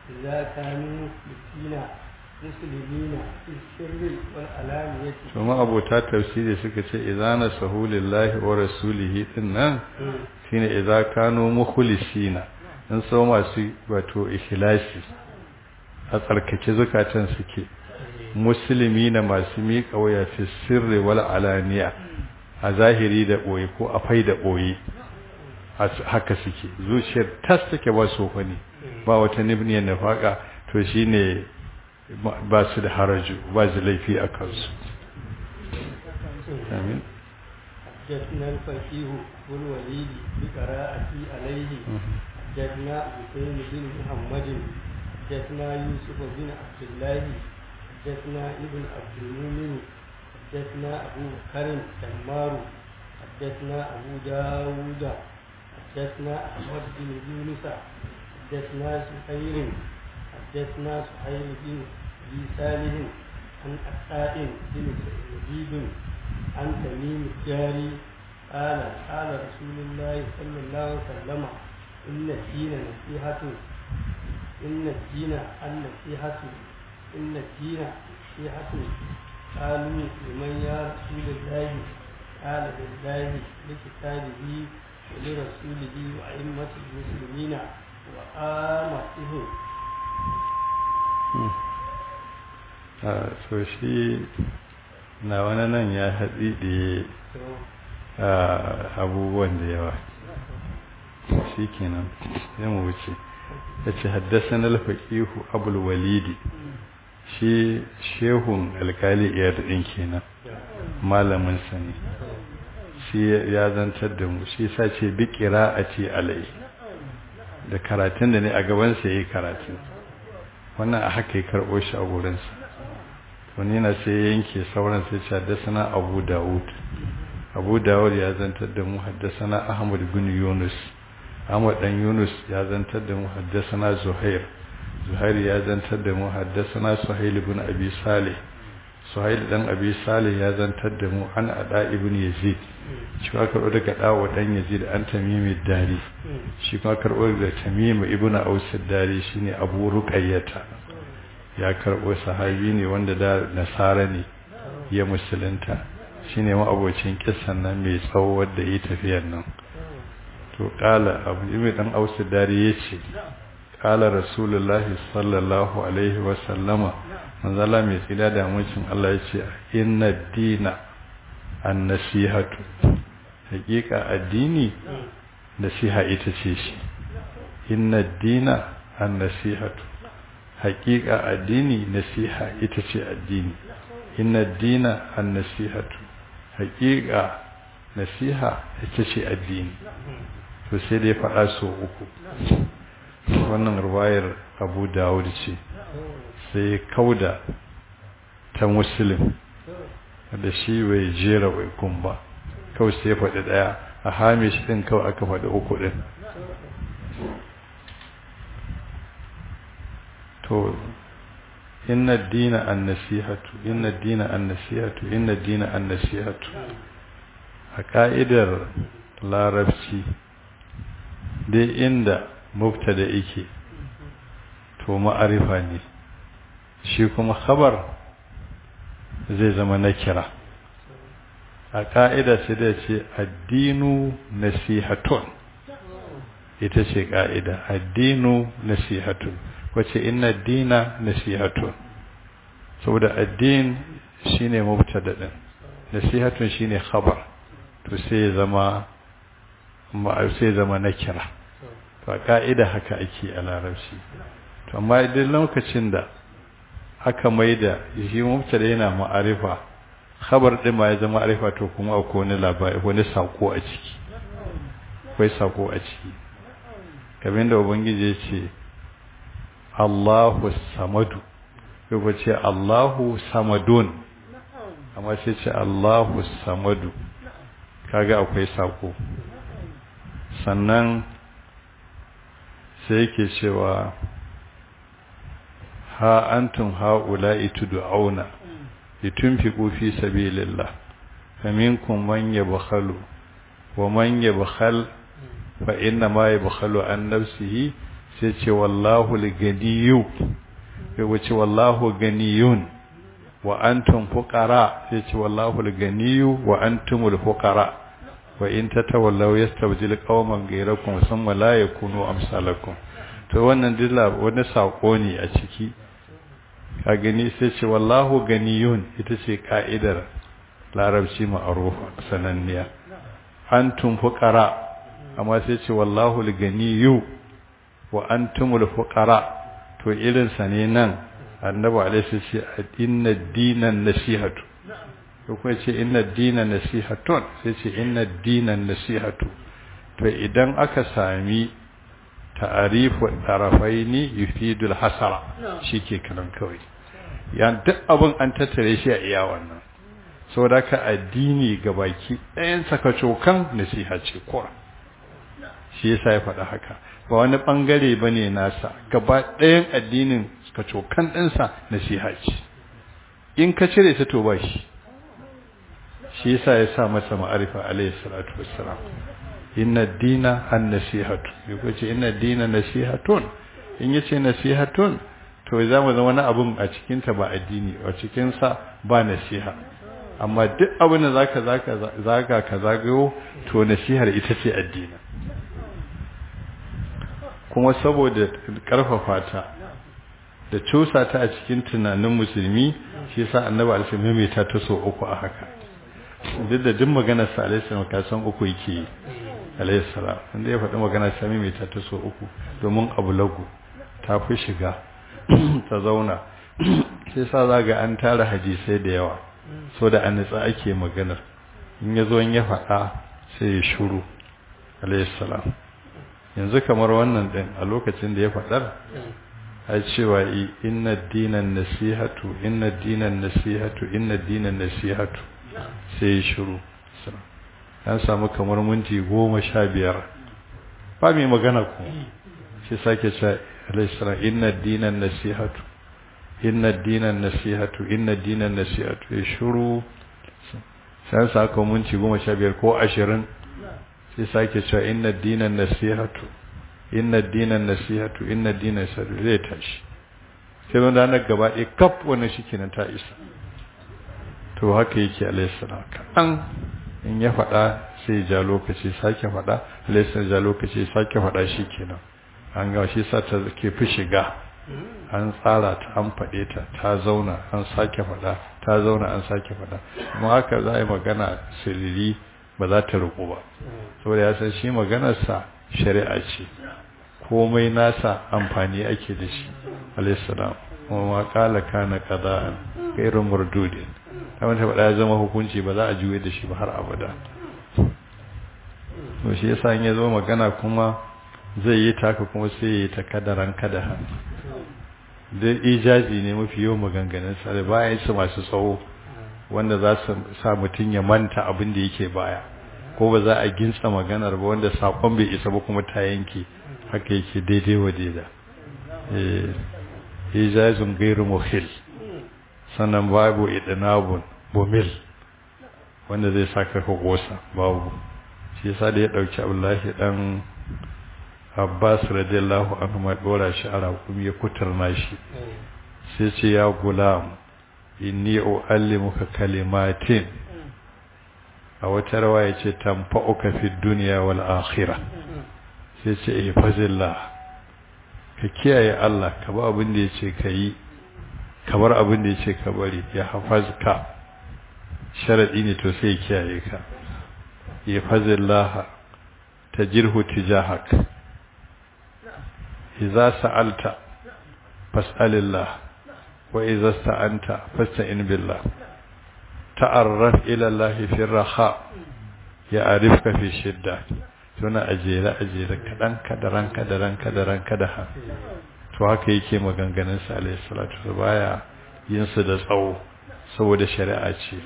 إذا كانوا مسلمين مسلمين في السر والعلانية kuma abota tafsiri suka ce idana sahulillahi wa rasulihi din nan shine idza kanu mukhlisina in so masu wato ikhlasi a tsarkake zukatan suke musulmi na masu miƙa waya fi sirri wal alaniya a zahiri da ɓoye ko a fai da ɓoye haka suke zuciyar tas take ba so ne ba wata nibniyar nafaka to shine ba su da haraju ba su laifi a kansu amin حدثنا الفقيه والوليد بقراءتي عليه حدثنا حسين بن محمد حدثنا يوسف بن عبد الله حدثنا ابن عبد المؤمن حدثنا أبو بكر تمار حدثنا أبو داود حدثنا أحمد بن يونس حدثنا سهير حدثنا سهير بن أبي صالح عن عطاء بن يزيد عن تميم الجاري قال قال رسول الله صلى الله عليه وسلم إن الدين نصيحة إن الدين النصيحة إن الدين نصيحة قالوا لمن يا رسول الله قال لله لكتابه ولرسوله وأئمة المسلمين وآمتهم so shi na wani nan ya haɗi da abubuwan da yawa shi kenan ya mu wuce ya ce haddasa na alfaƙihu abul walidi shi shehun alkali iyar ɗin kenan malamin sani shi ya zantar da mu shi sa ce bi a ce alai da karatun da ne a gabansa ya yi karatun wannan a haka ya karɓo shi a wurinsa wani na sai ya yanke sauran sai ce haddasa abu dawud abu dawud ya zantar da mu haddasa ahmad bin yunus ahmad dan yunus ya zantar da mu haddasa zuhair zuhair ya zantar da mu haddasa suhail ibn abi salih suhail dan abi salih ya zantar da mu an ada ibn yazid shi ka karbo daga dawo dan yazid an tamimi dari shi ka karbo daga tamimi ibn aus dari shine abu ruqayyata ya karbo sahabi ne wanda da nasara ne ya musulunta shine ma abocin kissan nan mai tsawo wanda yi tafiyar nan to kala abu ibn dan aus dari yace kala rasulullahi sallallahu alaihi wa sallama manzala mai tsida da mucin Allah ya ce inna dina an nasihatu hakika addini nasiha ita ce shi inna dina an nasihatu hakika addini nasiha ita ce addini inna dina an nasihatu hakika nasiha ita ce addini to sai dai faɗa so uku wannan ruwayar abu dawud ce sai kauda ta muslim da shi bai jera wai kun ba kawai sai faɗi ɗaya a hamish ɗin kawai aka faɗi uku ɗin to inna dina an nasihatu inna dina an nasihatu inna dina an nasihatu a ka'idar larabci dai inda mubtada yake to ma'arifa ne shi kuma khabar zai zama na kira a ƙa'ida sai da ce addinu nasihatun ita ce ƙa'ida addinu nasihatun wace inna dina nasihatun saboda addin shine mubtada din nasihatun shine khabar to sai zama sai zama na kira to a ƙa'ida haka ake a larabci to amma idan lokacin da aka maida shi mubtada yana ma'arifa khabar din ma ya zama ma'arifa to kuma akwai wani labari wani sako a ciki akwai sako a ciki kamar da ubangiji ya ce Allahu samadu ko ce Allahu samadun amma sai ce Allahu samadu kaga akwai sako sannan sai yake cewa ha antum haula'i tud'auna litunfiqu fi sabilillah faminkum man yabkhalu wa man yabkhal fa inna ma yabkhalu an nafsihi sai ce wallahu al-ganiyyu sai wace wallahu ganiyun wa antum fuqara sai ce wallahu al-ganiyyu wa antumul fuqara wa in tatawallaw yastabdil qauman ghayrakum thumma la yakunu amsalakum to wannan dilla wani sako ne a ciki ka gani sai ce wallahu ganiyun ita ce ka'idar larabci ma'arufa sananniya antum fuqara amma sai ce wallahu al-ganiyyu wa antumul fuqara to irin sa ne nan annabi alaihi ce inna dinan nasihatu ko kuma ce inna dinan nasihatun sai ce inna dinan nasihatu to idan aka sami ta'arifu tarafaini yufidul hasara shike kalan kawai ya duk abin an tattare shi a iya wannan saboda ka addini gabaki ɗayan sakacokan nasiha ce kuwa shi yasa ya faɗa haka ba wani ɓangare ba ne nasa gaba ɗayan addinin kacokan ɗinsa nasiha ce in ka cire ta to ba shi shi yasa ya sa masa ma'arifa alayhi salatu wassalam inna dina an nasihatu yako ce inna dina nasihatun in yace nasihatun to za mu zama wani abun a cikin ta ba addini a cikin sa ba nasiha amma duk abin da zaka zaka zaka ka zagayo to nasihar ita ce addini kuma saboda karfafa ta da cusa ta a cikin tunanin musulmi shi yasa annabi alaihi mai ta ta so uku a haka duk da duk maganar sa alaihi salam ka san uku yake alaihi salam inda ya faɗi maganar sa mai ta ta so uku domin abu lagu ta fi shiga ta zauna sai sa zaga an tara hadisai da yawa so da an nitsa ake maganar in ya zo in ya faɗa sai ya shuru alaihi salam yanzu kamar wannan din a lokacin da ya faɗar a cewa inna dinan nasihatu inna dinan nasihatu inna dinan nasihatu sai ya shiru an samu kamar minti goma sha biyar ba mai magana ku shi sake cewa alaihissara inna dinan nasihatu inna dinan nasihatu inna dinan nasihatu ya shiru sai an samu minti goma sha biyar ko ashirin sai sake cewa inna dinan nasihatu inna dinan nasihatu inna dinan nasihatu zai tashi sai wanda ranar gaba ɗaya kaf wannan shi kenan ta isa to haka yake alaihissalam kaɗan in ya faɗa sai ja lokaci sake faɗa alaihissalam ja lokaci sake faɗa shi kenan an ga shi sa ta ke fi shiga an tsara ta an faɗe ta ta zauna an sake faɗa ta zauna an sake faɗa kuma haka za a yi magana siriri ba za ta riƙo ba saboda ya san shi maganarsa shari'a ce komai nasa amfani ake da shi alaihissalam kuma ma kala kana qada'an ghairu murdudin kamar ta faɗa ya zama hukunci ba za a juye da shi ba har abada to shi yasa in ya zo magana kuma zai yi taka kuma sai ya yi ta kadaran kadaha da ijazi ne mafi yawan maganganun sa da bayan su masu tsawo wanda za su sa mutum ya manta abin da yake baya ko ba za a gintsa maganar ba wanda sakon bai isa ba kuma ta yanke haka yake daidai wa daida eh ijazun gairu muhil sannan babu idnabun bumil wanda zai saka ka gosa babu shi yasa da ya dauki Abdullahi dan Abbas radiyallahu anhu ma dora shi a raƙumi ya kuturna shi sai ce ya gulam inni uallimuka kalimatin a wata rawa ya ce tamfa'uka fi dunya wal akhirah sai ce ihfazillah ka kiyaye Allah ka ba abin da yace kai kamar abin da yace ka bari ya hafazka sharadi ne to sai kiyaye ka ihfazillah tajirhu tijahak idza sa'alta fas'alillah wa idza sta'anta fasta'in billah ta'arraf ila Allah fi raha ya'rifka fi shidda suna ajere ajere kadan kadaran kadaran kadaran kadaha to haka yake maganganun sa alayhi salatu baya yin su da tsawo saboda shari'a ce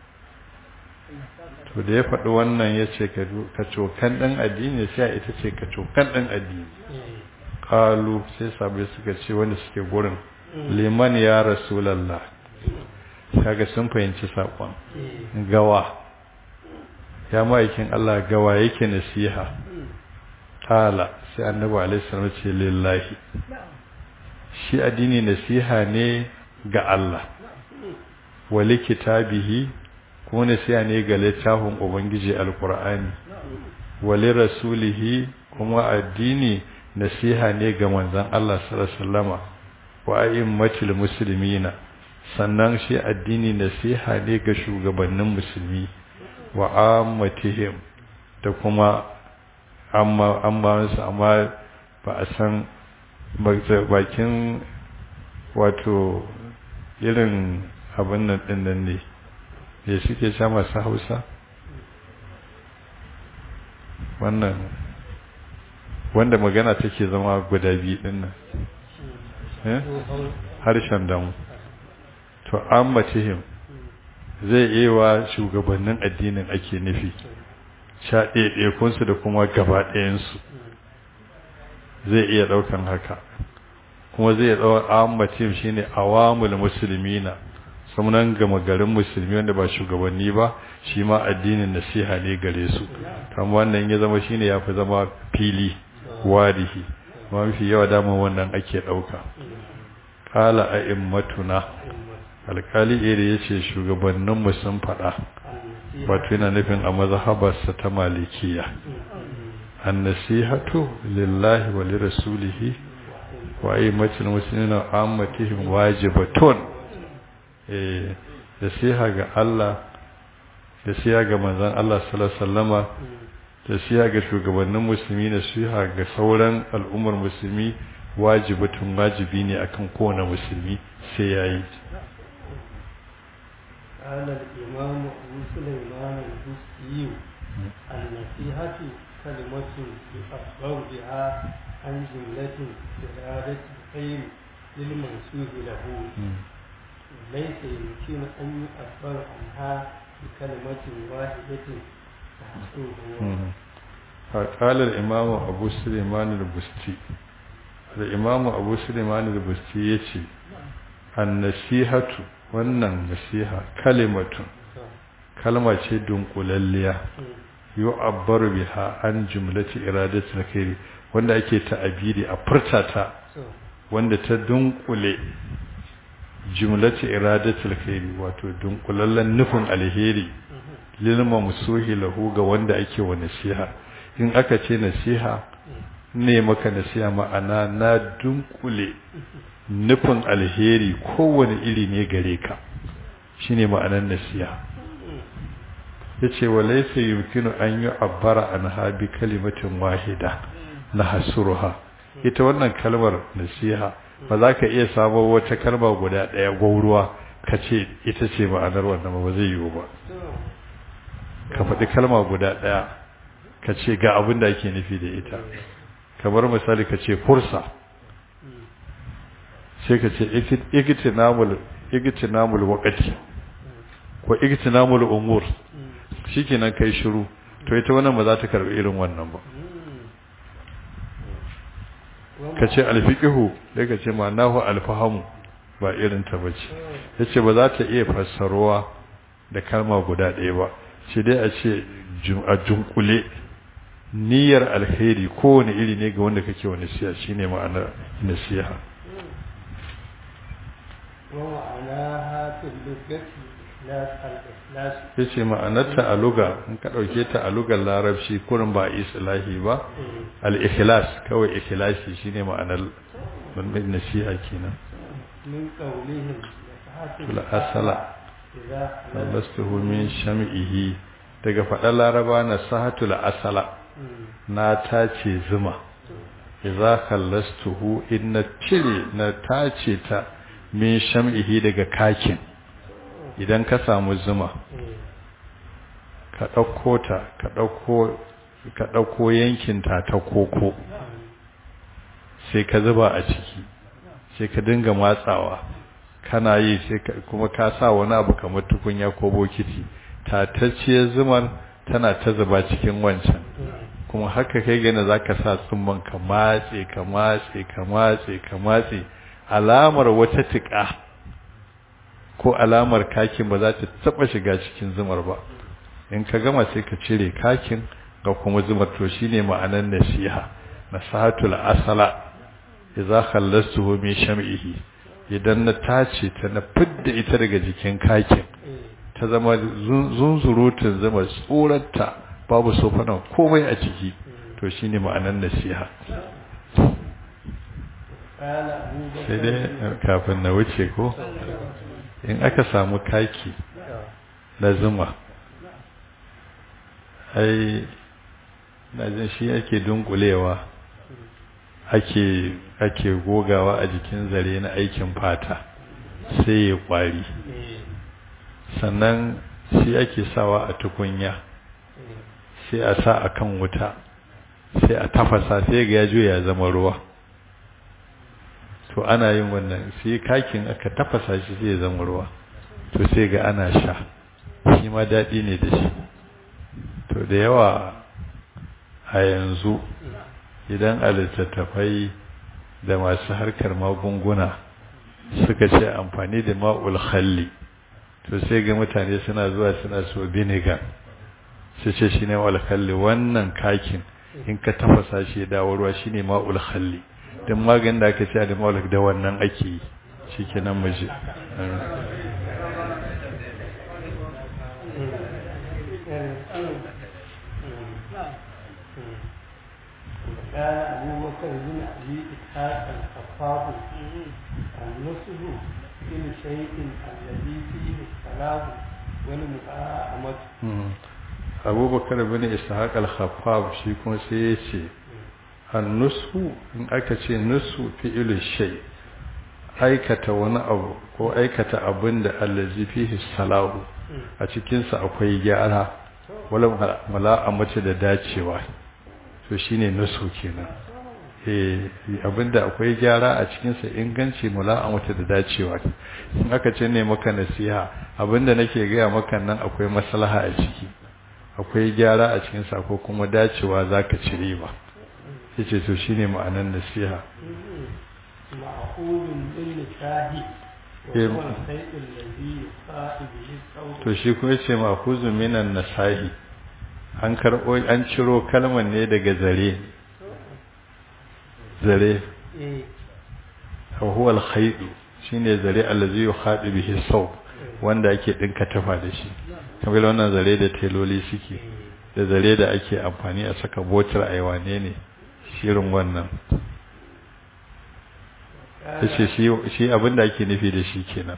to da ya faɗi wannan ya ce ka cokan ɗan addini sai ita ce ka cokan ɗan addini kalu sai sabai suka ce wanda suke gurin liman ya rasulallah kaga sun fahimci saƙon gawa ya ma'aikin Allah gawa yake nasiha kala sai annabi alaihi salam ce lillahi shi addini nasiha ne ga Allah wali kitabihi kuma nasiha ne ga littafin ubangiji alqur'ani wali rasulihi kuma addini nasiha ne ga manzon Allah sallallahu alaihi wasallama wa a'immatil muslimina sannan shi addini nasiha ne ga shugabannin musulmi wa ammatihim da kuma amma amma amma ba a san bakin wato irin abin nan din nan ne da suke sha masu hausa wannan wanda magana take zama guda biyu din nan harshen damu to ammatihim zai iya wa shugabannin addinin ake nufi sha ɗaiɗaikunsu da kuma gaba ɗayansu zai iya ɗaukan haka kuma zai ɗau ammatihim shine awamul musulmina samunan gama garin musulmi wanda ba shugabanni ba shi ma addinin nasiha ne gare su kan wannan ya zama shine ya fi zama fili warihi mafi yawa damar wannan ake ɗauka ƙala a immatuna alƙali iri ya ce shugabanninmu sun faɗa wato yana nufin a mazhabarsa ta malikiya an nasihatu lillahi wa lirasulihi wa aimmatil muslimina ammatihim wajibatun eh nasiha ga Allah nasiha ga manzon Allah sallallahu alaihi wasallama nasiha ga shugabannin musulmi nasiha ga sauran al'ummar musulmi wajibatun wajibi ne akan kowane musulmi sai yayi قال الإمام أبو سليمان البستي النصيحة كلمة يعبر بها عن جملة إرادة الخير للمنسوب له ليس يمكن أن يعبر عنها بكلمة واحدة تحصره قال الإمام أبو سليمان البستي الإمام أبو سليمان البستي يتي النصيحة wannan nasiha kalimatun kalma ce dunkulalliya yu'abbaru biha an jumlati iradatul khairi wanda ake ta'abiri a furtata wanda ta dunkule jumlati iradatul khairi wato dunkulallen nufin alheri lil mamsuhi lahu ga wanda ake wa nasiha in aka ce nasiha ne maka nasiha ma'ana na dunkule nufin alheri kowane iri ne gare ka shine ma'anar nasiha yace walaysa yumkinu an yu'abbara anha bi kalimatin wahida na hasuruha ita wannan kalmar nasiha ba za ka iya samo wata kalma guda ɗaya gwauruwa ka ce ita ce ma'anar wannan ba zai yiwu ba ka faɗi kalma guda ɗaya ka ce ga abin da ake nufi da ita kamar misali ka ce fursa sai ka ce igitinamul wakati ko igitinamul umur shikenan kai shiru to ita wannan ba za ta karbi irin wannan ba ka ce alfiqihu sai ka ce ma'anahu alfahamu ba irin ta bace yace ba za ta iya fassaruwa da kalma guda ɗaya ba shi dai a ce a junkule niyyar alheri kowane iri ne ga wanda kake wani nasiha shine ma'anar nasiha ومعناها في اللغة إخلاص الإخلاص yace ma'anarta a luga in ka dauke ta a lugar larabci kurin ba islahi ba al-ikhlas kawai ikhlasi shine ma'anar wannan nasiha kenan من قولهم tul asala إذا lastuhu min sham'ihi daga faɗar laraba na sahatul asala na tace zuma idza kallastuhu inna cire na tace ta min sham'ihi daga kakin idan ka samu zuma ka ɗauko ta ka ɗauko ka ɗauko yankinta ta koko sai ka zuba a ciki sai ka dinga matsawa kana yi sai kuma ka sa wani abu kamar tukunya ko bokiti tatacciyar zuman tana ta zuba cikin wancan kuma haka kai gane za ka sa tsumman ka matse ka matse ka matse ka matse alamar wata tuƙa ko alamar kakin ba za ta taɓa shiga cikin zumar ba in ka gama sai ka cire kakin ga kuma zumar to shine ma'anar nasiha nasahatul asala idza khallastuhu min sham'ihi idan na tace ta na fidda ita daga jikin kakin ta zama zunzurutun zama tsoranta babu sofanan komai a ciki to shine ma'anar nasiha sai dai kafin na wuce ko in aka samu kaki na zuma ai na jin shi ake dunkulewa ake ake gogawa a jikin zare na aikin fata sai ya kwari sannan shi ake sawa a tukunya sai a sa a kan wuta sai a tafasa sai ga ya juya ya zama ruwa to ana yin wannan sai kakin aka tafasa shi sai ya zama ruwa to sai ga ana sha shi ma daɗi ne da shi to da yawa a yanzu idan a littattafai da masu harkar magunguna suka ce amfani da ma'ul khalli to sai ga mutane suna zuwa suna so vinegar su ce shi ne ma'ul khalli wannan kakin in ka tafasa shi dawo ruwa shi ne ma'ul khalli don maganin da aka ce da ma'ul da wannan ake yi shi ke nan maji قال أبو بكر بن أبي إسحاق الخفاف النصب كل شيء الذي فيه الصلاة والمقاومة أبو بكر بن إسحاق الخفاف shi kuma sai ya ce annusu in aka ce nusu fi'il shay aikata wani abu ko aikata abin da allazi fihi salahu a cikinsa akwai gyara wala mala'amata da dacewa to shine naso kenan eh abinda akwai gyara a cikin sa inganci mula'amata da dacewa in aka ce ne maka nasiha abinda nake gaya maka nan akwai maslaha a ciki akwai gyara a cikin sa ko kuma dacewa zaka ci riba yace to shine ma'anar nasiha ma'qulun bil nikahi to shi kuma yace ma'khuzun minan nasahi an karɓo an ciro kalmar ne daga zare zare huwa al-khaydu shine zare allazi yukhadu bihi saw wanda ake dinka tafa da shi kamar wannan zare da teloli suke da zare da ake amfani a saka botar aiwane ne shirin wannan yace shi shi abinda ake nufi da shi kenan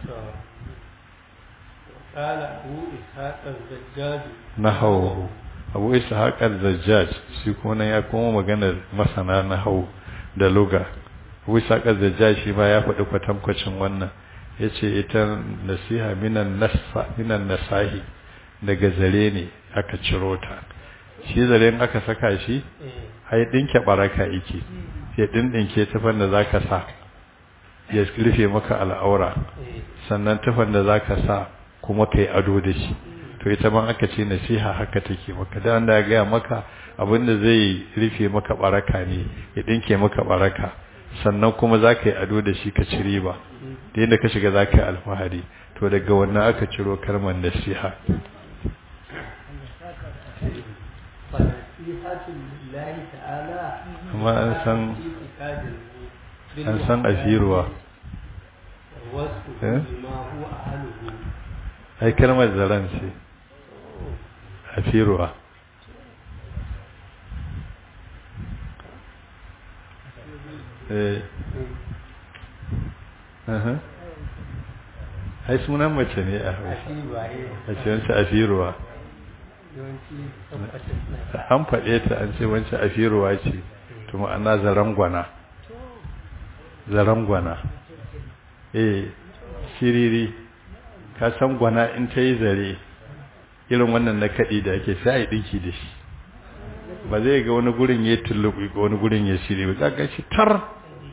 قال أبو إسحاق الزجاج نحوه abu isa haƙar zajjaj shi kuma ya kuma maganar masana na hau da luga abu isa haƙar zajjaj shi ma ya faɗi kwatankwacin wannan ya ce ita nasiha minan nasahi daga zare ne aka ciro ta shi zare aka saka shi ai ɗinke ɓaraka yake ya ɗinɗinke tufan da za ka sa ya rufe maka al'aura sannan tufan da za ka sa kuma ka yi ado da shi to ita ma aka ce nasiha haka take maka da wanda ya gaya maka abinda zai rufe maka baraka ne ya dinke maka baraka sannan kuma za ka yi ado da shi ka ci riba da yadda ka shiga za ka yi alfahari to daga wannan aka ciro kalmar nasiha amma an san an san afiruwa ai kalmar zaren ce a firuwa ai sunan mace ne a hausa a ce wancan a firuwa an faɗe ta an ce wancan a firuwa ce to ma'ana zaren gwana zaren gwana eh shiriri ka san gwana in ta yi zare irin wannan na kaɗi da ake sai a yi ɗinki da shi ba zai ga wani gurin ya tulluɓi ga wani gurin ya shiri ba za shi tar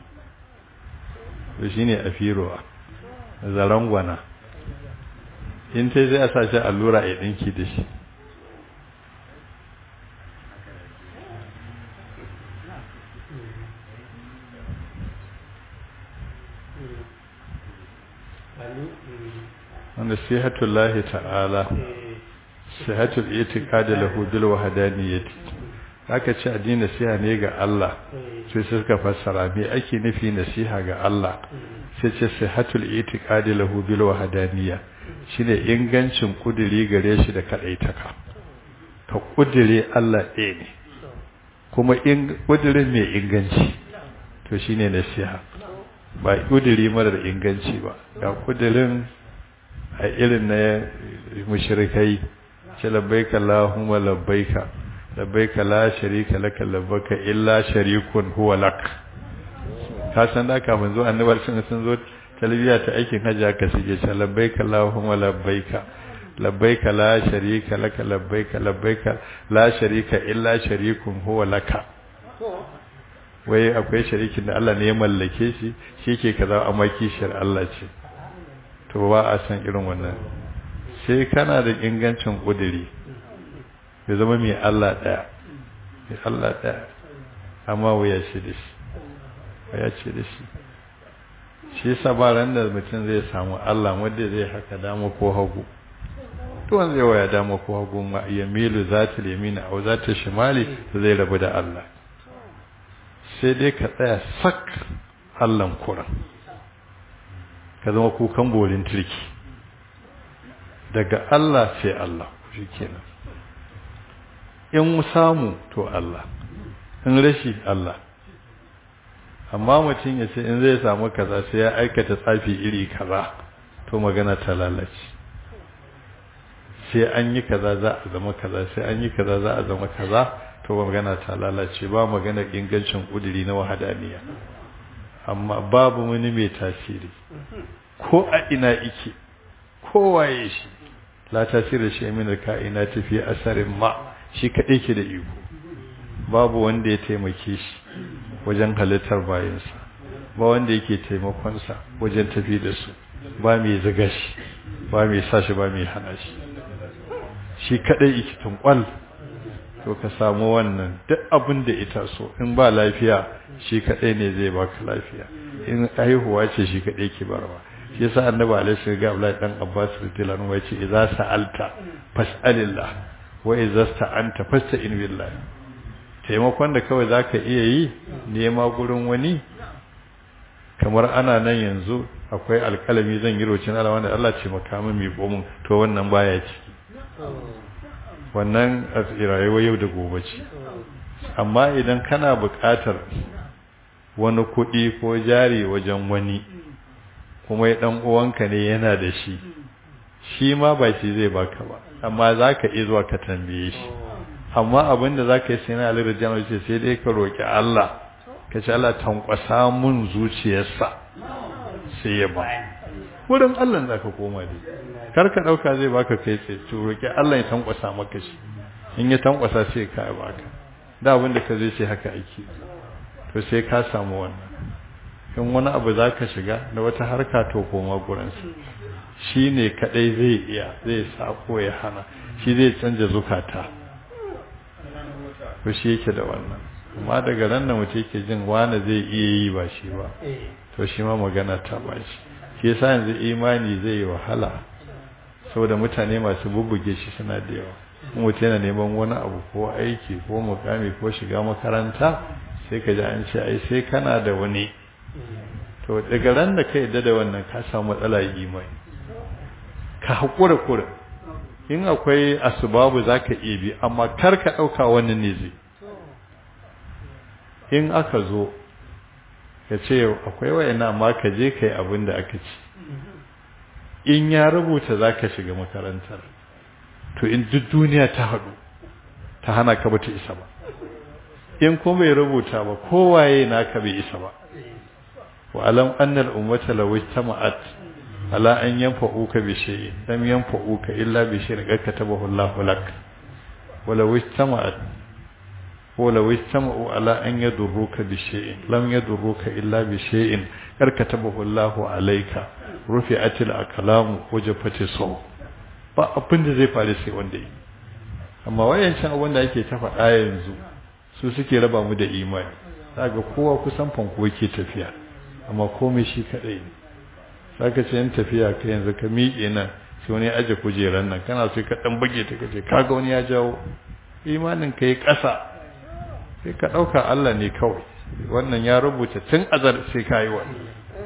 to shi ne a firowa zaren gwana in ta zai a sa shi allura a yi ɗinki da shi wanda sihatullahi ta'ala sihatul itiqadi lahu bil wahdaniyyati aka ce addini nasiha ne ga Allah sai suka fassara me ake nufi nasiha ga Allah sai ce sihatul itiqadi lahu bil wahdaniyya shine ingancin kudiri gare shi da kadaitaka ka kudire Allah ɗaya ne kuma in kudirin mai inganci to shine nasiha ba kudiri marar inganci ba ga kudirin a irin na mushrikai ce labbaika Allahumma labbaika labbaika la sharika laka labbaka illa sharikun huwa lak ka san da kafin zo annabar sun sun zo talbiya ta aikin hajji aka sige ce labbaika Allahumma labbaika labbaika la sharika laka labbaika labbaika la sharika illa sharikun huwa laka wai akwai sharikin da Allah ne ya mallake shi shi ke kaza amma kishiyar Allah ce to ba a san irin wannan sai kana da ingancin kudiri ya zama mai Allah daya mai Allah daya amma waya ce da shi waya ce da shi shi yasa ba ran da mutum zai samu Allah wanda zai haka dama ko hagu to wanda zai waya dama ko hagu ma yamilu zatul yamina aw zatul shimali zai rabu da Allah sai dai ka tsaya sak Allahn kuran ka zama kukan bolin turki daga Allah sai Allah shi kenan in samu to Allah in rashi Allah amma mutum ya ce in zai samu kaza sai ya aikata tsafi iri kaza to magana ta lalace sai an yi kaza za a zama kaza sai an yi kaza za a zama kaza to magana ta lalace ba magana ingancin kuduri na wahadaniya amma babu wani mai tasiri ko a ina ike ko waye shi la tasiri shi min ka'ina tafi asarin ma shi kadai ke da iko babu wanda ya taimake shi wajen halittar bayansa ba wanda yake taimakonsa wajen tafi da su ba mai zaga shi ba mai sa shi ba mai hana shi shi kadai yake tunkwal to ka samu wannan duk abin da ita so in ba lafiya shi kadai ne zai baka lafiya in haihuwa ce shi kadai ke barwa shi yasa annabi alaihi ga Abdullahi dan Abbas radiyallahu anhu yace idza sa'alta fas'alillah wa idza sta'anta fasta'in billah taimakon da kawai zaka iya yi nema gurin wani kamar ana nan yanzu akwai alkalami zan yi rocin Allah wanda Allah ce makamin mai gomin to wannan baya ciki wannan a rayuwa yau da gobe ce amma idan kana buƙatar wani kuɗi ko jari wajen wani kuma ya ɗan uwanka ne yana da shi shi ma ba shi zai baka ba amma za ka iya zuwa ka tambaye shi amma abin da za ka yi sai na alirar janar ce sai dai ka roƙi Allah ka ce Allah tankwasa mun zuciyarsa sai ya ba wurin Allah za ka koma dai kar ka ɗauka zai baka kai tsaye to roƙi Allah ya tankwasa maka shi in ya tankwasa sai ka baka da abin da ka zai ce haka aiki to sai ka samu wannan in wani abu za ka shiga da wata harka to koma gurinsa shi ne kaɗai zai iya zai sako ya hana shi zai canja zukata to shi yake da wannan amma daga ran da mutum yake jin wani zai iya yi ba shi ba to shi ma magana ta ba shi shi yasa yanzu imani zai yi wahala saboda mutane masu bubbuge shi suna da yawa mutum yana neman wani abu ko aiki ko mukami ko shiga makaranta sai ka ji an ce ai sai kana da wani to daga ran da ka yadda da wannan ka samu matsala imani ka haƙura kura in akwai asbabu za ka iya bi amma kar ka ɗauka wannan ne zai in aka zo ka ce akwai wayana amma ka je ka yi abin da aka ci in ya rubuta za ka shiga makarantar to in duk duniya ta haɗu ta hana ka bata isa ba in kuma bai rubuta ba kowaye naka bai isa ba wa alam annal ummata law ijtama'at ala an yanfa'uka bi shay'in lam yanfa'uka illa bi shay'in qad katabahu Allahu lak wa law ijtama'at wa law ijtama'u ala an yadurruka bi shay'in lam yadurruka illa bi shay'in qad katabahu Allahu alayka rufi'atil aqlamu wajafati saw ba abin da zai faru sai wanda yi amma wayancan abin da ake ta faɗa yanzu su suke raba mu da imani kaga kowa kusan fanko yake tafiya amma komai shi kadai ne saka ce yan tafiya ka yanzu ka miƙe nan sai wani aje kujeran nan kana sai ka dan bage ta kace kaga wani ya jawo imanin ka yi ƙasa sai ka ɗauka Allah ne kawai wannan ya rubuta tun azar sai ka yi wani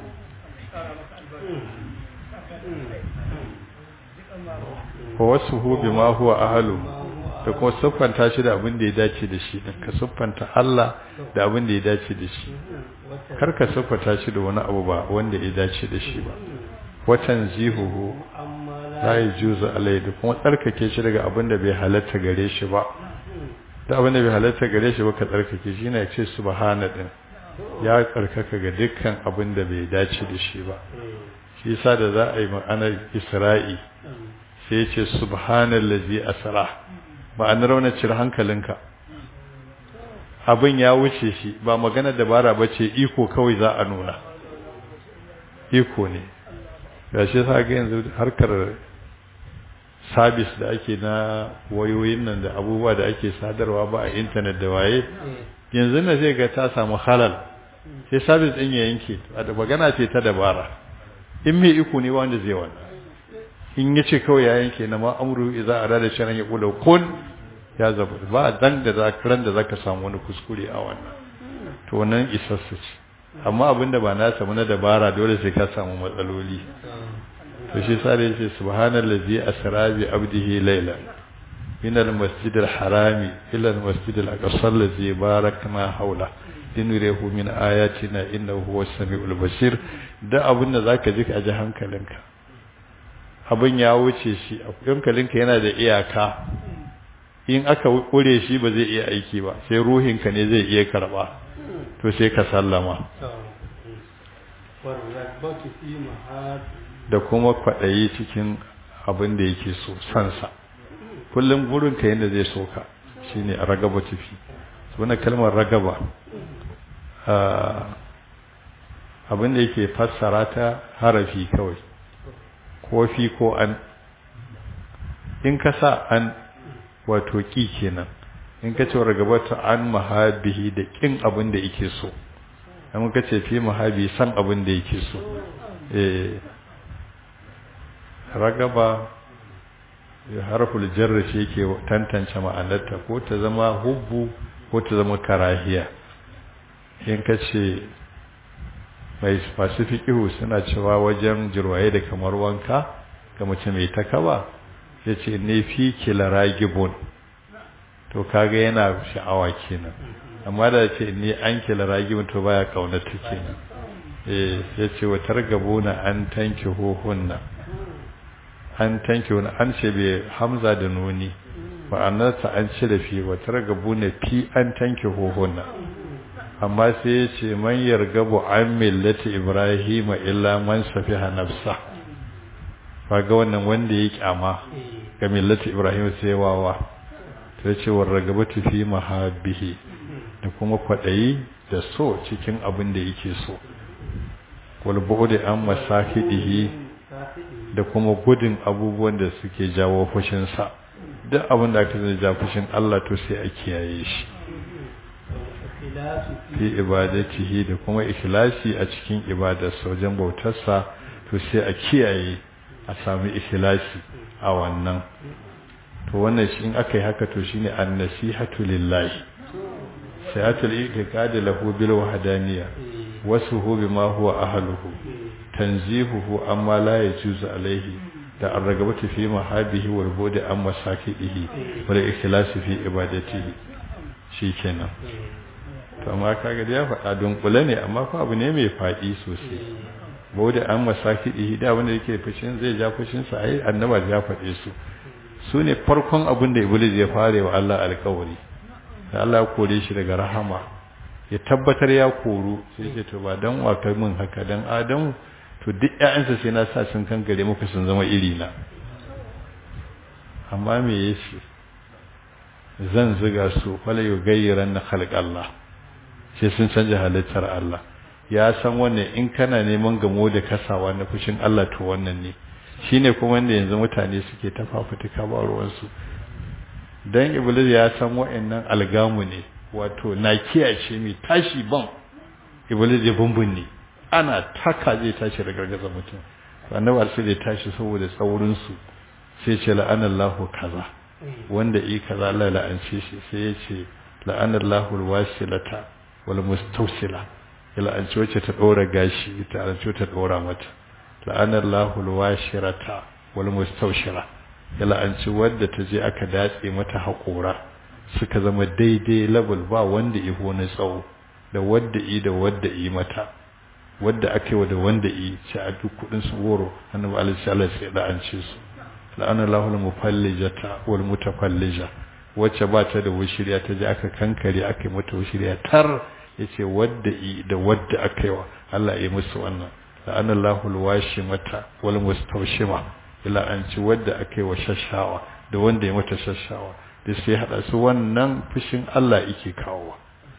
ko wasu hubi ma huwa ahalu da kuma siffanta shi da abin da ya dace da shi ka siffanta Allah da abin da ya dace da shi kar ka siffanta shi da wani abu ba wanda ya dace da shi ba watan zihuhu la yajuzu alai da kuma tsarkake shi daga abin da bai halatta gare shi ba da abin da bai halatta gare shi ba ka tsarkake shi ne ce subhana din ya tsarkaka ga dukkan abin da bai dace da shi ba shi yasa da za a yi ma'anar Isra'i sai ya ce subhanallazi asra ma'anar wannan cire hankalinka abin ya wuce shi ba magana dabara ba ce iko kawai za a nuna iko ne ga shi sa ga yanzu harkar sabis da ake na wayoyin nan da abubuwa da ake sadarwa ba a intanet da waye yanzu na zai ga ta samu halal sai sabis din ya yanke da magana ce ta dabara in mai iko ne wanda zai wannan in ya ce kawai ya yanke na ma'amuru iza a rada shirin ya kula kun ya zaba ba dan da za ran da zaka samu wani kuskure a wannan to wannan isassu ce amma abinda ba na samu na dabara dole sai ka samu matsaloli to shi sa da yace subhanallazi asra bi abdihi layla min almasjid alharami ila almasjid alaqsa allazi barakna hawla linurihu min ayatina innahu huwas samiul basir da abinda zaka ji ka ji hankalinka abin ya wuce shi hankalinka yana da iyaka in aka kure shi ba zai iya aiki ba sai ruhinka ne zai iya karba to sai ka sallama da kuma kwaɗayi cikin abin da yake so sansa kullum burinka yadda zai so ka shine a ragaba tafi wannan kalmar ragaba abin da yake fassara ta harafi kawai ko fi ko an in ka sa an wato ƙi kenan in ka ce ragabata an mahabihi da ƙin abin da yake so amma ka ce fi mahabi san abin da yake so eh ragaba harful jarra ce yake tantance ma'anarta ko ta zama hubbu ko ta zama karahiya in ka ce mai masu fiƙihu suna cewa wajen jirwaye da kamar wanka ga mace mai takaba ya ce ne fi kila ragibun to kaga yana sha'awa kenan amma da ce ni an kila ragibun to baya kaunata kenan eh ya ce wa targabuna an tanki hohunna an tanki wani an ce bai hamza da nuni ma'anarsa an ce da fi wa targabuna fi an tanki hohunna amma sai ya ce man yargabu an millati ibrahim illa man safiha nafsa kaga wannan wanda ya kyama ga millati ibrahim sai wawa to ya ce war ragabatu fi mahabbihi da kuma kwadayi da so cikin abin da yake so wal bu'di an masafidihi da kuma gudun abubuwan da suke jawo fushin sa duk abin da aka zai ja fushin Allah to sai a kiyaye shi fi ibadatihi da kuma ikhlasi a cikin ibadarsa wajen bautarsa to sai a kiyaye a sami ikhlasi a wannan to wannan shi in aka yi haka to shine an-nasihatu lillahi sayatul iqad lahu bil wahdaniyya wasuhu bima huwa ahluhu tanzihuhu amma la yajuzu alaihi da ar-ragabatu fi mahabihi wal budi an masakidihi wal ikhlasi fi ibadatihi shikenan to amma kaga ya faɗa dunkule ne amma fa abu ne mai faɗi sosai bauda an masaki da wanda yake fushin zai ja fushin sa ai annaba ya faɗe su su ne farkon abin da iblis ya fare wa Allah alƙawari da Allah ya kore shi daga rahama ya tabbatar ya koru sai ce to ba dan wata min haka dan adamu to duk ƴaƴansa sai na sa sun kankare muku sun zama iri na amma me yace zan ziga su fala yugayyiran na khalq Allah sai sun canja halittar Allah ya san wannan in kana neman gamo da kasawa na fushin Allah to wannan ne shine kuma wanda yanzu mutane suke ta fafutuka ba ruwansu dan iblis ya san wa'annan algamu ne wato na kiyace mai tashi ban iblis ya bumbun ne ana taka zai tashi da gargaza mutum annabi sai ya tashi saboda saurin su sai ce la'anallahu kaza wanda yi kaza Allah la'ance shi sai ya ce la'anallahu alwasilata wal mustawsila ila an ci wacce ta dora gashi ita an ci ta dora mata la'anallahu alwashirata wal mustawshira ila an ci wadda ta je aka datse mata haƙora suka zama daidai level ba wanda iho na tsawo da wadda i da wadda i mata wadda aka yi da wanda i ci a duk kudin su goro annabi alaihi salatu sai da an ce su la'anallahu al-mufallijata wal mutafallija wacce ba ta da wushiriya ta ji aka kankare aka yi mata wushiriya tar yace wadda i da wadda aka yi wa Allah ya musu wannan la'anallahu al-washimata wal mustawshima ila an ci wadda aka yi wa shashawa da wanda ya mata shashawa da sai hada su wannan fushin Allah yake kawowa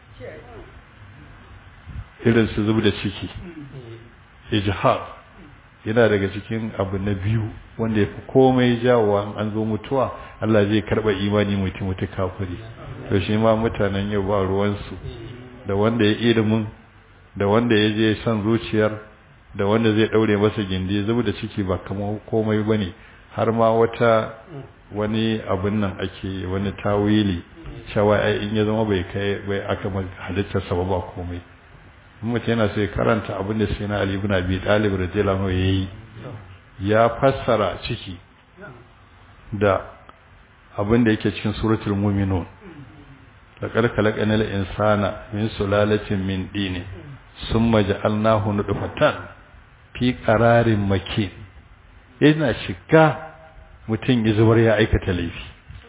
irin su zub da ciki ijhar yana daga cikin abu na biyu wanda ya fi komai jawowa an zo mutuwa Allah zai karba imani mutum mutu kafiri to shi ma mutanen yau ba ruwansu da wanda ya ilimin da wanda ya je son zuciyar da wanda zai daure masa gindi zub da ciki ba kamar komai bane har ma wata wani abin nan ake wani tawili cewa ai in ya zama bai kai bai aka halittar sa ba komai mutum yana so ya karanta abin da sai na Ali ibn Abi Talib radiyallahu yayi ya fassara ciki da abin da yake cikin suratul mu'minun laqad khalaqnal insana min sulalatin min dini summa ja'alnahu nutfatan fi qararin makin yana shiga mutum ya zubar ya aikata laifi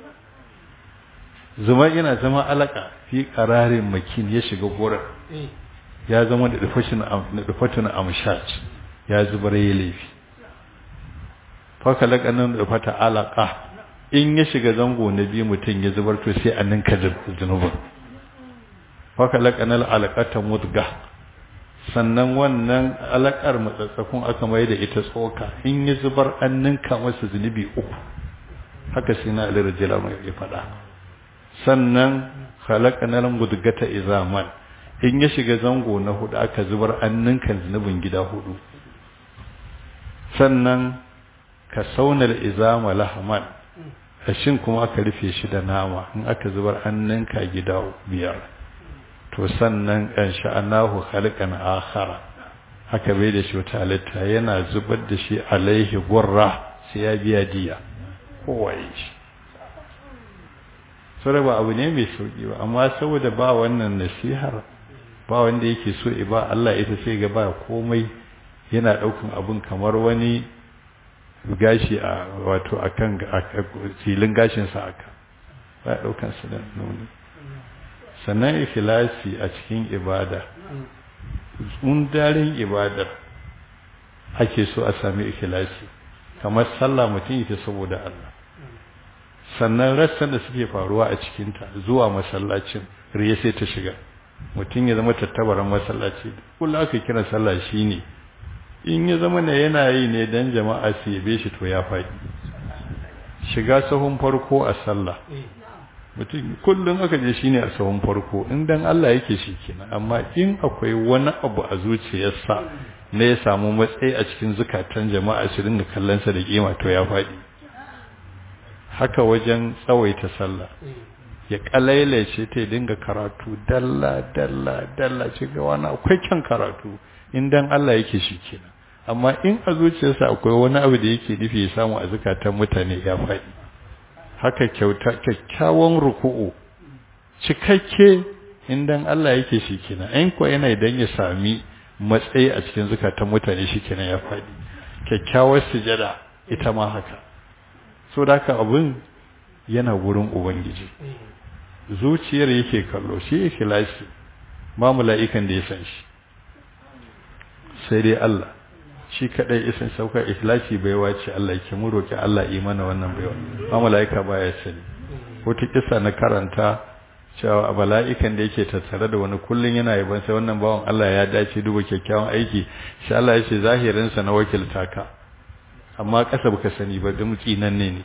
zuma yana zama alaka fi qararin makin ya shiga gorar ya zama da dufatun amshat ya zubar ya laifi faka lakanin dufata alaka in ya shiga zango na biyu mutum ya zubar to sai a ninka zunubin faka lakanin alakata mudga sannan wannan alakar matsatsakun aka mai da ita tsoka in ya zubar an ninka masa zunubi uku haka sai na alirajila mai ya faɗa sannan halakanar mudgata izaman in ya shiga zango na hudu aka zubar an ninka zunubin gida hudu sannan ka saunar izama lahaman kashin kuma aka rufe shi da nama in aka zubar an ninka gida biyar to sannan kan sha'anahu khalqan akhara haka bai da shi wata halitta yana zubar da shi alaihi gurra sai ya biya diya kowaye shi sai ba abu ne mai sauki ba amma saboda ba wannan nasihar ba wanda yake so ba Allah ita sai ga ba komai yana daukan abun kamar wani gashi a wato akan filin gashin sa aka ba daukan su da nuni sannan ikhlasi a cikin ibada un darin ibadar ake so a sami ikhlasi kamar sallah mutum yake saboda Allah sannan rassan da suke faruwa a cikinta zuwa masallacin riya sai ta shiga mutum ya zama tattabaran masallaci kullum aka kira sallah shine in ya zama ne yana yi ne dan jama'a su yabe shi to ya faɗi shiga sahun farko a sallah mutum kullum aka je shine a sahun farko in dan Allah yake shi kenan amma in akwai wani abu a zuciyarsa ne ya samu matsayi a cikin zukatan jama'a su dinga kallon sa da kima to ya faɗi haka wajen tsawaita sallah ya kalailace ta dinga karatu dalla dalla dalla ce ga wani akwai kyan karatu in dan Allah yake shi kenan amma in a zuciyarsa akwai wani abu da yake nufi ya samu a zukatan mutane ya faɗi haka kyauta kyakkyawan ruku'u cikakke in dan Allah yake shi kenan in ko yana idan ya sami matsayi a cikin zukatan mutane shi kenan ya faɗi kyakkyawar sujada ita ma haka so da haka abin yana wurin ubangiji zuciyar yake kallo shi ikhlasi ba mala'ikan da ya san shi sai dai Allah shi kadai isan sauka ikhlasi baiwa ce Allah yake mu roki Allah yi mana wannan baiwa ba mala'ika baya sani wata kissa na karanta cewa mala'ikan da yake tattare da wani kullun yana yaban sai wannan bawan Allah ya dace duba kyakkyawan aiki shi Allah ya ce zahirin sa na wakilta ka amma kasa baka sani ba dan tsinan ne ne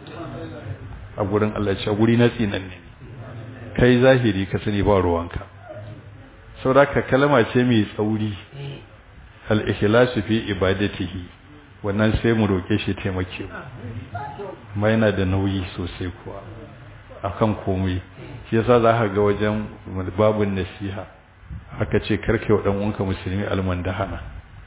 a gurin Allah ce guri na tsinan ne kai zahiri ka sani ba ruwanka saboda kalma ce mai tsauri al-ikhlasu fi ibadatihi wannan sai mu roke shi taimake mu amma yana da nauyi sosai kuwa akan komai shi yasa za ka ga wajen babun nasiha aka ce karke wa dan uwanka musulmi almandahana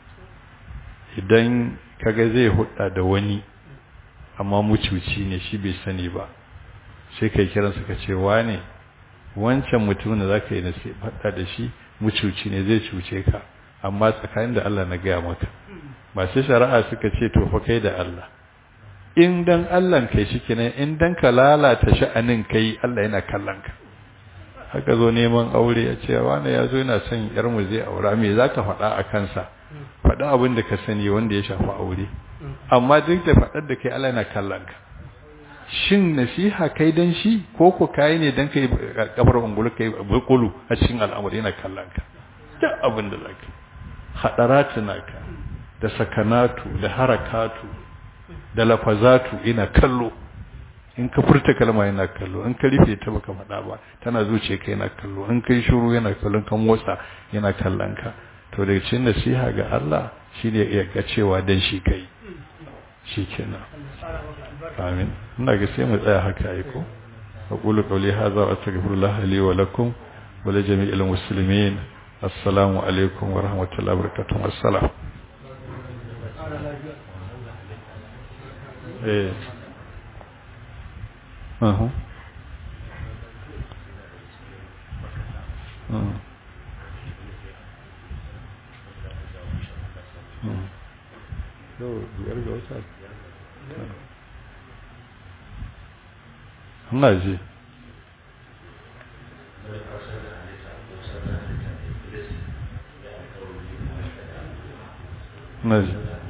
idan kaga zai hudda da wani amma mucuci ne shi bai sani ba sai kai kiransa ka ce wane wancan mutumin da zaka yi nasiha hudda da shi mucuci ne zai cuce ka amma tsakanin da Allah na gaya maka masu shari'a suka ce to fa kai da Allah in dan Allah kai shi kenan in dan ka lalata sha'anin kai Allah yana kallon ka haka zo neman aure ya ce wani ya zo yana son yar mu zai aura me zaka faɗa a kansa faɗa abin da ka sani wanda ya shafi aure amma duk da faɗar da kai Allah yana kallon ka shin nasiha kai dan shi ko ko kai ne dan kai kafar ungulu kai bulkulu a cikin al'amari yana kallon ka duk abin da zaka hadaratu naka da sakanatu da harakatu da lafazatu ina kallo in ka furta kalma yana kallo in ka rufe ta baka faɗa ba tana zuce ka yana kallo in kai shiru yana kallon ka motsa yana kallon ka to daga cikin nasiha ga Allah shine ya ga cewa dan shi kai shikenan amin ina ga sai mu tsaya haka ai ko aqulu qawli hadha wa astaghfirullah li wa lakum wa li jami'il muslimin assalamu alaikum wa rahmatullahi wa barakatuh assalam eh Uhum. Uhum. Uhum. Yau biyar ga wata. Ina ji. Ina ji.